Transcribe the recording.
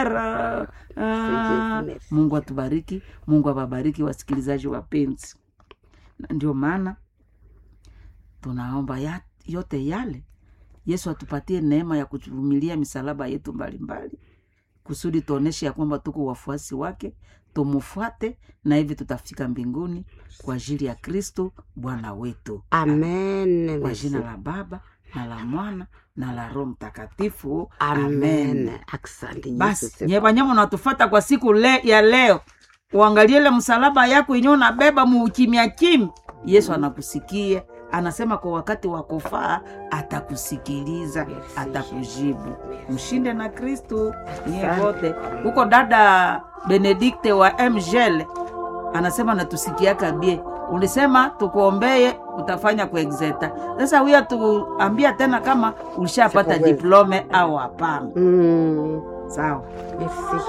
Ah, ah, mungu atubariki mungu awabariki wasikilizaji wapenzi Na ndio maana tunaomba ya, yote yale yesu atupatie neema ya kuvumilia misalaba yetu mbalimbali kusudi tuoneshe ya kwamba tuko wafuasi wake tumufuate na hivi tutafika mbinguni kwa ajili ya kristo bwana wetu amen kwa merci. jina la baba na la mwana na la roho mtakatifu amen asante Yesu basi sifa. nyevanyama unatufata kwa siku le, ya leo uangalie ile msalaba yako yenyewe unabeba muukimya kimi yesu anakusikia anasema kwa wakati wa kufaa atakusikiliza atakujibu mshinde na kristu nyie Asante. wote huko dada benedikte wa mgel anasema natusikiaka bie ulisema tukuombeye utafanya kuexeta sasa huyo tuambia tena kama ulishapata Sikuweza. diplome au hapana Mm, sawa merci